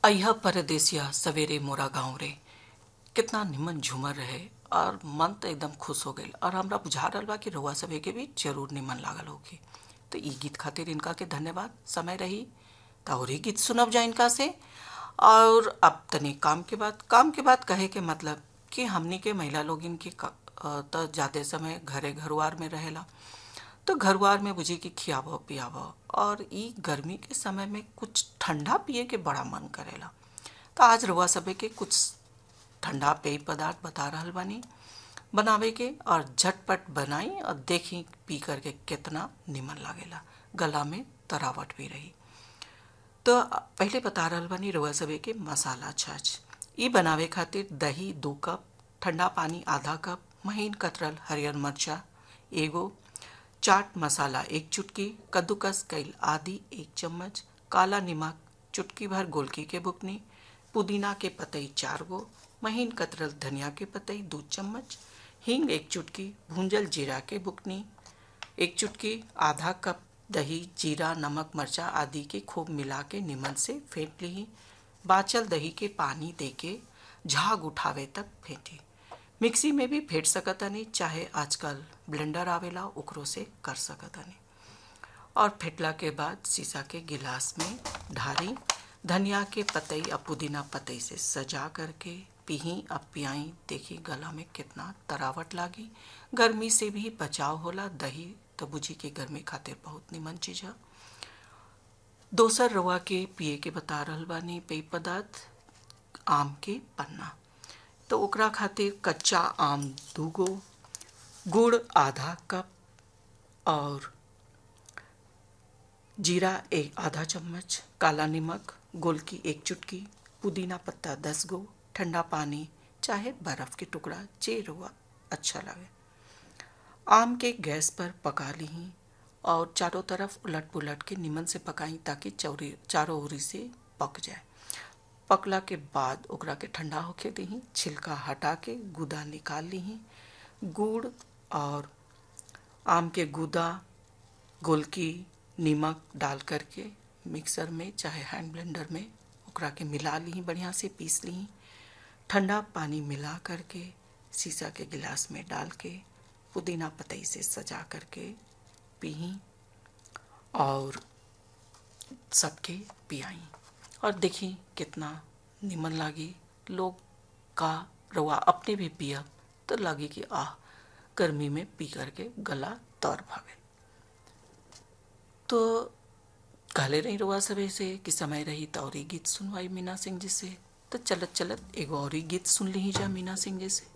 अयह परदेसिया सवेरे मोरा गाँव रे कितना निमन झूमर रहे और मन तो एकदम खुश हो गई और हमरा बुझा रहा बा कि रउआ सभे के भी जरूर निमन लागल होगी तो ई गीत खातिर इनका के धन्यवाद समय रही तो और ही गीत सुनब जा इनका से और अब तनी काम के बाद काम के बाद कहे के मतलब कि हमनी के महिला लोग इनके तो जाते समय घरे घरवार में रहेला तो घरवार में बुझी कि खियाव पियाव और ई गर्मी के समय में कुछ ठंडा पिए के बड़ा मन करेला तो आज रउआ सभे के कुछ ठंडा पेय पदार्थ बता रहल बानी बनावे के और झटपट बनाई और देखी पी करके कितना निमन लागेला गला में तरावट भी रही तो पहले बता रहल बानी रउआ सभे के मसाला छाछ ई बनावे खातिर दही दो कप ठंडा पानी आधा कप महीन कतरल हरियर मरचा एगो चाट मसाला एक चुटकी कद्दूकस कैल आदि एक चम्मच काला नमक चुटकी भर गोलकी के बुकनी पुदीना के पतई चार गो महीन कतरल धनिया के पतई दो चम्मच हींग एक चुटकी भूंजल जीरा के बुकनी एक चुटकी आधा कप दही जीरा नमक मरचा आदि के खूब मिला के निमन से फेंट ली बाचल दही के पानी दे के झाग उठावे तक फेंटी मिक्सी में भी फेंट सकतानी चाहे आजकल ब्लेंडर आवेला ओकरो से कर सकतानी और फेंटला के बाद शीशा के गिलास में ढारी धनिया के पतई और पुदीना पतई से सजा करके पीही अब पियाई देखी गला में कितना तरावट लागी गर्मी से भी बचाव होला दही तो बुझी के गर्मी खातिर बहुत निमन चीज है दोसर रवा के पिए के बता रहल बानी पेय पदार्थ आम के पन्ना तो ओकरा खातिर कच्चा आम दूगो गुड़ आधा कप और जीरा एक आधा चम्मच काला नमक गोलकी एक चुटकी पुदीना पत्ता दस गो ठंडा पानी चाहे बर्फ के टुकड़ा जे रुआ अच्छा लगे आम के गैस पर पका ली और चारों तरफ उलट पुलट के निमन से पकाई ताकि चौरी चारों ओरी से पक जाए पकला के बाद ओकरा के ठंडा होके दी छिलका हटा के गुदा निकाल ली गुड़ और आम के गुदा गोलकी नमक डाल करके मिक्सर में चाहे हैंड ब्लेंडर में ओकरा के मिला ली बढ़िया से पीस ली ठंडा पानी मिला करके शीशा के गिलास में डाल के पुदीना पतई से सजा करके पी और सबके पियाई और देखी कितना निमन लागी लोग का रवा अपने भी पिया तो लगी कि आह गर्मी में पी करके गला तौर भावे तो कहले रही रवा सभे से कि समय रही तो और गीत सुनवाई मीना सिंह जी से तो चलत चलत एगो और गीत सुन ली जा मीना सिंह जी से